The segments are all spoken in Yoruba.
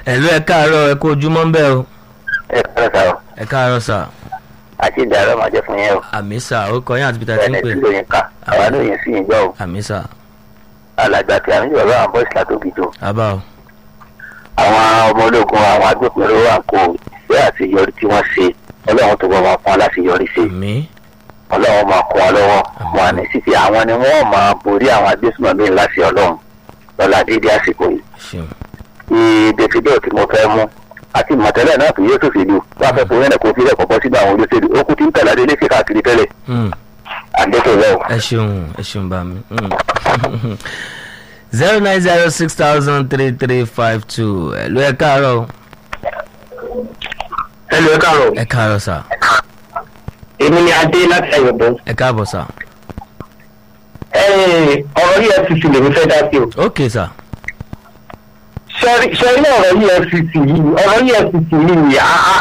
ẹ̀lú ẹ káàárọ̀ ẹ kú ojúmọ́ ń bẹ̀ o ẹ kọ́lá sá o ẹ káàárọ̀ sà àti ìdárọ̀ máa jẹ́ fún yẹn o àmì sà ó kọ yín àti peter tí ń bẹ́ẹ̀ pè ni lóyún ká àwa lóyún sí ìjọ o àmì sà alàgbà tí àwọn ìjọba àwọn bọ́ọ̀sì látó gidi o àbá o àwọn ọmọ ológun àwọn agbófinró wà kó ìfẹ́ àṣeyọrí tí wọ́n ṣe ọlọ́run tó bọ́ wọn fún wọn láti yọrí sí àmì ọlọ́run máa kún wọn lọ́wọ́ wọn àní sí ti àwọn ni wọ́n máa borí àwọn agbésùnmọ̀mí láti ọlọ́run lọ́la dédé àsìkò yìí ṣeun ti davido tí mo fẹ́ mú àti mọ̀tẹ́lẹ̀ náà fi yóò tó fi lù wọ́n fẹ́ fún yẹn kó fi rẹ̀ kọ́kọ́ síbi àwọn olóṣèlú ó kú tí ń tẹ̀lé adé léṣe káàkiri tẹ́lẹ̀ Hmm. àdékò lẹ́wọ̀. ẹ ṣeun ẹ ṣeun bá mi zero nine zero six thousand three three five two ẹ̀lú ẹ káàárọ̀ o. ẹ lọ káàrọ̀ ẹ káàárọ̀ sà èmi ni adé láti ẹ̀yọ̀bọ̀. ẹ káàbọ̀ sà ọ̀rọ̀ efcc lèmi fẹ́ dá sí o. ok sà sẹ́rí ọ̀rọ̀ efcc yìí ọ̀rọ̀ efcc yìí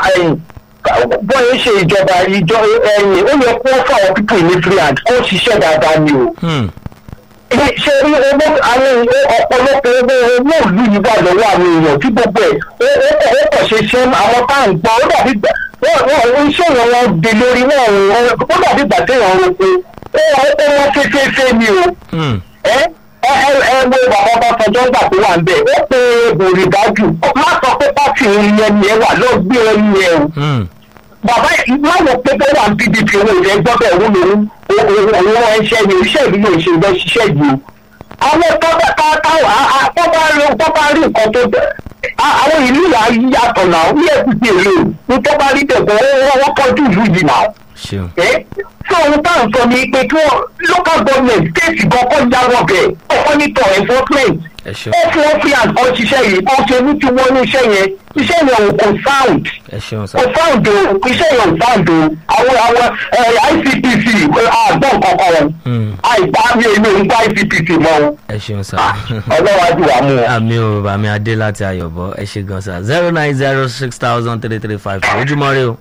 bọ́ọ̀ ṣe ìjọba ìjọ ẹ̀yìn ó yẹ kó fáwọn pípọ̀ ní free hand kó ṣiṣẹ́ dáadáa ni o. Hmm. ṣe rí owó àwọn ọ̀pọ̀lọpọ̀ owó owó ìlú yìí wà lọ́wọ́ àwọn èèyàn tí gbogbo ẹ̀ ó ó ó kàn ṣe ṣe àwọn tá à ń gbọ́ ó dàbí gbà wọ́n wọ́n iṣẹ́ yẹn wọ́n di lórí wọ́n ó dàbí gbà téèyàn ń roko ó ó wọ́n fẹ́fẹ́fẹ́ ni o Hmm. ẹ ẹ ẹ ẹ wo bàbá bá fọjọ́ gbà tó wà ń bẹ̀ ó pe bòrì dájú má sọ pé pàtì ìyẹn ni ẹ wà lọ gbé ẹni ẹ o Hmm. bàbá má wọ pé bó wà ní pdp owó ìrẹ́ gbọ́ bẹ́ẹ̀ wọ́n lòun òun ẹṣẹ́ ni iṣẹ́ ìlú yóò ṣe ìgbẹ́ ṣiṣẹ́ yìí o àwọn tọ́ba tọ́ba rí tọ́ba rí nǹkan tó bẹ̀ àwọn ìlú yà á yàtọ̀ náà ní ẹ̀kúté èlò ní tọ́ba rí tẹ̀gbọ́n wọ́n kọjú ìlú yìí náà ṣeun ẹ́ tí ohun tá à ń sọ ni pé kí wọ́n local government state gan kọ́ jáwọ́ bẹ̀ ọkọ nítọ̀ enforcement ẹ ṣeun ó fún wọn fi àgbọn ṣiṣẹ́ yìí bó ṣe ní tí wọ́n ní iṣẹ́ yẹn iṣẹ́ yẹn ò kò sound ẹ ṣeun sà kò sound o iṣẹ́ yẹn ò sound o àwọn àwọn icpc àgbọn kankan Hmm. àìgbá mi èmi ò ń gbá icpc mọ́ o ẹ ṣeun sà. ọlọ́wà jù wá mú o. àmì ò bàmí adé láti ayọ̀bọ ẹ ṣe gan sa zero nine zero six thousand three three five two ojúmọ́ rẹ o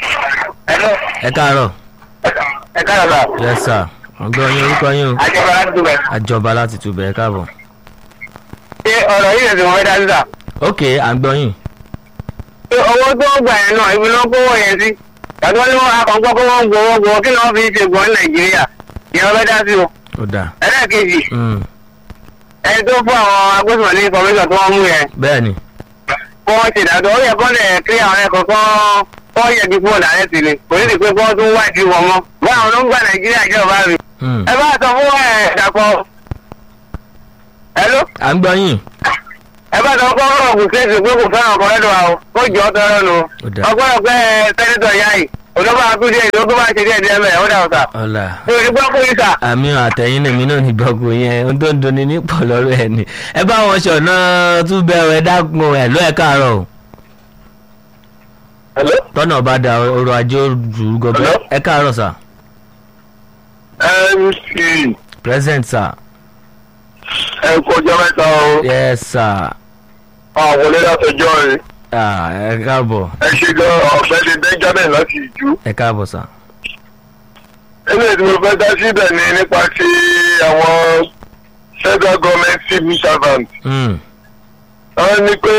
ẹ káàárọ̀ ẹ káàárọ̀ bá yes sir ọgbọ́n yín orúkọ yín o àjọba láti dùbẹ̀. àjọba láti túbẹ̀ ẹ káàbọ̀ ṣé ọ̀rọ̀ yìí lè ti wọ́n dá sísà. ok à ń gbọ́ yín pé owó tó ń gbà yẹn náà ibi ló kówó yẹn sí tàbí wọn ní wọn akọ̀ǹkọ́ kó wọ́n gbowó gbowó kí ni wọ́n fi ṣe gbọ́n ní nàìjíríà ìyẹn wọ́n fẹ́ dá sí o. ó dà ẹlẹ́ẹ̀kejì Hmm. ẹni tó fún àwọn agbésùnmọ̀ ní kọmíṣọ̀ tó wọ́n mú yẹn bẹ́ẹ̀ ni kó wọ́n ṣe ìdájọ́ ó yẹ kó lè kí àwọn ẹ̀kọ́ kọ́ kọ́ yẹ kí fún ọ̀dàrẹ́ sí ni kò ní sì pé kó tún wá ìdí wọn mọ́ báwọn ló ń gbà nàìjíríà jẹ́ ọ̀bá mi. Hmm. ẹ bá sọ fún ẹ̀ dàpọ̀ hello à ń gbọ́ yín ẹ bá sọ fún ọ̀rọ̀ kù kéèsì pé kò fẹ́ràn ọkọ̀ lẹ́nu àwọn kó jọ ọ́ tọrọ nù Ó dà. ọgbọ́dọ̀ pé sẹ́nitọ̀ yáì olóbá akúndé ìdókòwò bá ṣe díẹ̀ díẹ̀ mẹ́ ó dà ọ̀tà ọ̀la mi ò ní gbọ́ fún ìsà. àmì àtẹ̀yìn lèmi náà ní gbọ́gbó yẹn ohun tó ń dunni ní pọ̀ lọ́rọ̀ ẹ̀ ni ẹ bá wọn ṣọ̀nà tún bẹ̀rẹ̀ ẹ dákun ẹ̀ ló ẹ káàárọ̀ o hello tọ́nà bá da ọrọ̀ ajé òjò gọbẹ Hello? ẹ káàárọ̀ sà mc present sà ẹ kọjá mẹ́ta o yes sà àwọn wọlé látọjọ́ rẹ̀ Ah, ẹ káàbọ̀ ẹ ṣe gan ọ̀gbẹ́ni benjamin láti ìjú. ẹ káàbọ̀ sà eléyìí tí mo fẹ́ dá síbẹ̀ ni nípa ti àwọn federal government civil servant. Hmm. wọ́n ní pé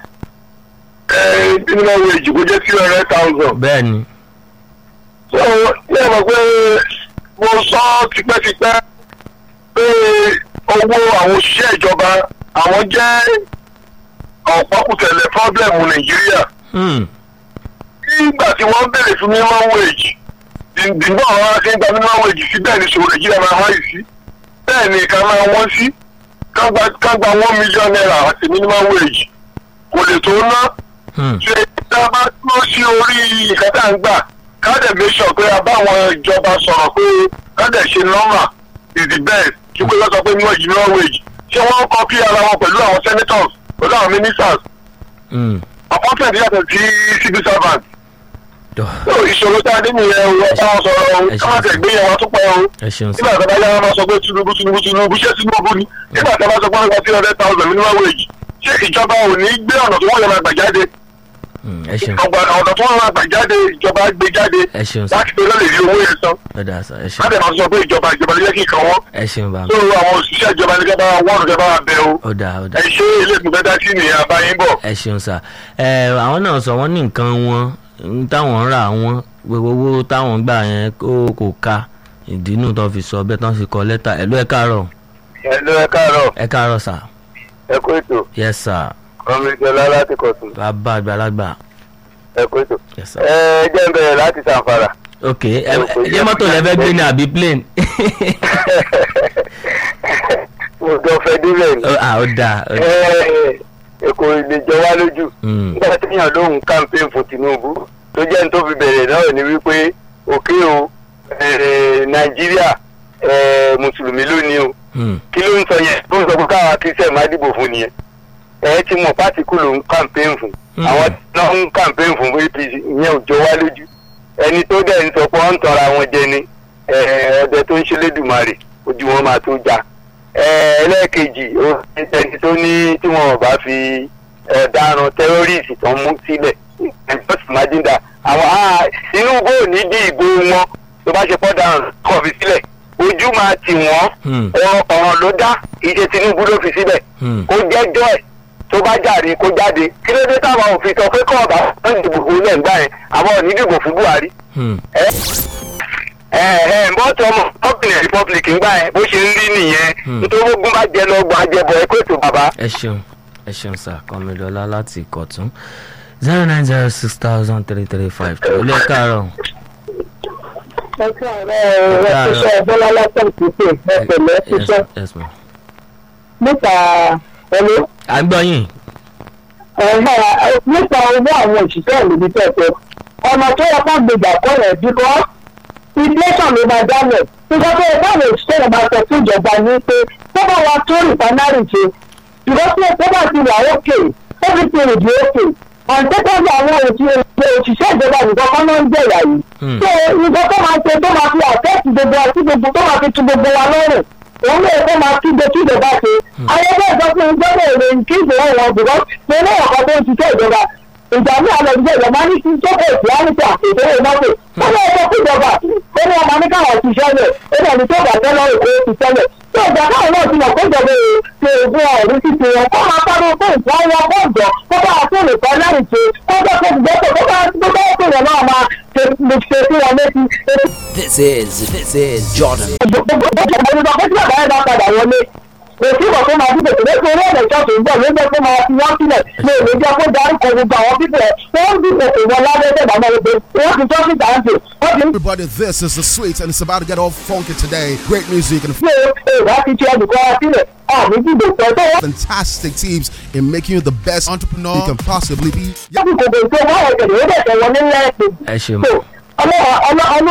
minimum wage kò jẹ́ three hundred thousand. bẹ́ẹ̀ ni so ní ẹ̀ mọ̀ pé mo sọ tipẹ́tipẹ́ pé owó àwọn òṣìṣẹ́ ìjọba àwọn jẹ́ ọ̀pọ̀kùtẹ̀lẹ̀ fọ́blẹ̀mù nàìjíríà. Hmm. nígbà tí wọ́n bẹ̀rẹ̀ fún minimum wage dìgbà àwọn ará ṣe ń gba minimum wage sí bẹ́ẹ̀ ni ṣòro nàìjíríà máa wáyé sí bẹ́ẹ̀ ni ìka máa wọ́n sí ká gba one million naira àti minimum wage kò lè tó ná Hmm. ṣe tá a bá tó sí orí ìka tá à ń gbà ká dẹ̀ make sure pé a bá àwọn ìjọba sọ̀rọ̀ pé ká dẹ̀ ṣe normal is the best ju pé lọ́sọ̀ pé minimum wage ṣé wọ́n kọ́pí ara wọn pẹ̀lú àwọn senators pẹ̀lú àwọn ministers Hmm. appointment yàtọ̀ sí civil servant Tọ́, Ó, ìṣòro tá a dé nìyẹn o ẹ bá wọn sọ̀rọ̀ o Ẹ ṣeun. ká má tẹ̀ gbé yẹn wọn tó pẹ́ o ẹ ṣeun sà nígbà tó bá yára máa sọ pé tinubu tinubu tinubu ṣé tinubu ni nígbà tó bá sọ pé wọn gba three hundred thousand minimum wage ṣé ìjọba ò ní gbé ọ̀nà tó wọ́n yẹn máa gbà jáde Mm, ẹ ṣeun ọgbà ọ̀dọ̀ tó wọn máa gbà jáde ìjọba gbé jáde ẹ ṣeun sà láti pé lọ́lẹ̀ rí owó yẹn san ẹ dà sà ẹ ṣeun láti máa sọ pé ìjọba ìjọba ló yẹ kí nǹkan wọn ẹ ṣeun bá tó àwọn òṣìṣẹ́ ìjọba ní kẹ́bà wọ́n kẹ́bà wà bẹ́ o ó dà ó dà ẹ ṣe ilé ìgbẹ́ dá sí nìyẹn àbáyín bọ̀. ẹ ṣeun sà ẹ àwọn náà sọ wọn ní nǹkan wọn ń táwọn ń rà wọn gbogbo owó táwọn gbà yẹn kó kò ká ìdínú tó fi sọ bẹ́ẹ̀ tán fi kọ lẹ́tà ẹ ló ẹ káàárọ̀ ẹ ló ẹ káàárọ̀ ẹ káàárọ̀ sà ẹ kó ètò yes sir kọ́míjọlá láti kọ̀tún bàbá àgbàlagbà ẹ kó ètò. yes sir. ẹ jẹ́ ń bẹ̀rẹ̀ láti sàǹfàrà. ok ẹ ẹ mọ́tò lẹ́fẹ́ gbé ní àbí plane mo jọ fẹ́ débẹ̀ ni. Ó- ah ó dáa ó dáa. Ẹ, èkó ilé jọ wá lójú. Mm. nígbà tí èèyàn lóhùn campaign fún Tinubu tó jẹ́ ní tó fi bẹ̀rẹ̀ náà ni wípé òkè o eh, Nàìjíríà eh, mùsùlùmí ló ní o Hmm. kí ló ń sọ yẹn tó ń sọ pé káwa kristian má dìbò fún nìyẹn ẹ ti mọ pátìkù ló ń campaign fún Mm. àwọn náà ń campaign fún APC ìyẹn ò jọ wá lójú ẹni tó dẹ̀ ń sọ pé wọ́n ń tọra wọn jẹ ni eh, ọdẹ tó ń ṣe lédùmarè ojú wọn máa tó já Eh, ẹlẹ́ẹ̀kejì ó ní ẹni tó ní tí wọn ò bá fi ọ̀daràn tẹ́rọ́rìsì tó ń mú sílẹ̀ just imagine that àwọn ah, Tinubu ò ní dí ìbò wọn tó bá ṣe pọ́ dáhùn kọ̀ fi sílẹ̀ ojú máa tì wọ́n Hmm. ọ̀rọ̀ ọ̀ràn ló dá ìṣe Tinubu ló fi síbẹ̀ Hmm. kó jẹ́jọ́ ẹ̀ tó bá jàre kó jáde kí ló dé táwọn òfin sọ pé kọ́ ọ̀bá ń dìbò fún ilẹ̀ ńgbà yẹn àwọn ò ní dìbò fún Buhari Hmm. ẹ ẹ bọ́tọ̀ ọmọ ọ̀gbìn republic ńgbà yẹn bó ṣe ń rí nìyẹn Hmm. nítorí ogun bá jẹ lọ́gbọ̀n ajẹbọ ẹ kó ètò bàbá. ẹ ṣeun ẹ ṣeun sà kọmídọ́lá láti ìkọ̀tún zero nine zero six thousand three three five two ilé káàárọ̀ ẹ káàárọ̀ ẹ ṣiṣẹ́ bọ́lá lọ́sẹ̀ títì ẹ pẹ̀lẹ́ yes ṣiṣẹ́ yes ma. nípa ẹni à ń gbọ́ yín nípa owó àwọn òṣìṣẹ́ ìlú tẹ̀tẹ̀ ọ̀nà tó yẹ ká gbèjà kọ́ rẹ̀ bíkọ́ inflation ló máa dálẹ̀ nígbà tó yẹ káwọn òṣìṣẹ́ yẹn máa sọ fún ìjọba ní pé tó bá wa tó rìfánárì ṣe ṣùgbọ́n tí ó bá ti wà ókè everything will be okay and second àwọn òṣìṣẹ́ ìjọba nìkan kọ́ ló ń jẹ̀yà yìí Hmm. so nǹkan tó máa ṣe tó máa fi àfẹ́ẹ̀tì gbogbo àti gbogbo tó máa fi tu gbogbo wa lọ́rùn òun náà kó máa kígbe kí ìjọba ṣe ayẹyẹ ìjọba ìjọba èrè kí ìjọba wọn bùkọ́ ṣe ní ọ̀kan tó ń ṣiṣẹ́ ìjọba ìjà ní àlọ́ ìjọba ìjọba ní kí jókòó ìsìlámìtì àti ìdówó mọ́tò ó ní ọjọ́ kí ìjọba ó ní ọmọ ní káwọn ṣiṣẹ́ lẹ̀ ó ní ẹni tó bà tẹ́ lọ́rùn pé ó ṣiṣẹ́ lẹ̀ tó ìjà káwọn náà ti mọ̀ pé ìjọba ṣe ògùn ọ̀rí títí wọn kó máa pariwo pé ìfọ́ wọn kó jọ kó bá a fún ìfọ́ lẹ́yìn ṣe kó jẹ́ pé ìgbésẹ̀ tó bá tó bá tó yẹn náà máa ṣe ṣe sí wọn létí This is this is Jordan. gbogbo ìgbà pé tí bàbá yẹn bá padà wọlé èsì ìbò tó máa dúpọ̀ tó lẹ́sìn orí ẹ̀dẹ̀ ṣọ́ọ̀ṣì ń bọ̀ ló jẹ́ kó máa fi wọ́n sílẹ̀ ní èlé jẹ́ kó dárúkọ gbogbo àwọn pípẹ́ wọ́n ń dúpọ̀ tó wọn lábẹ́ tẹ̀gbà máa gbé wọ́n ti ṣọ́ọ̀ṣì dáńtì wọ́n ti ń Everybody, this is the sweet, and it's about to get all funky today. Great music and gbé èrò àti ti ẹnì kan sílẹ̀ àmì dìbò pẹ̀ tó wọ́n fantastic teams in making you the best entrepreneur you can possibly be. ti kò gbèsè wọ́n ẹ̀jẹ̀ ló dẹ̀ tẹ̀ wọlé lẹ́ẹ̀kejì ẹ ṣeun so ọlọ́run ọlọ́run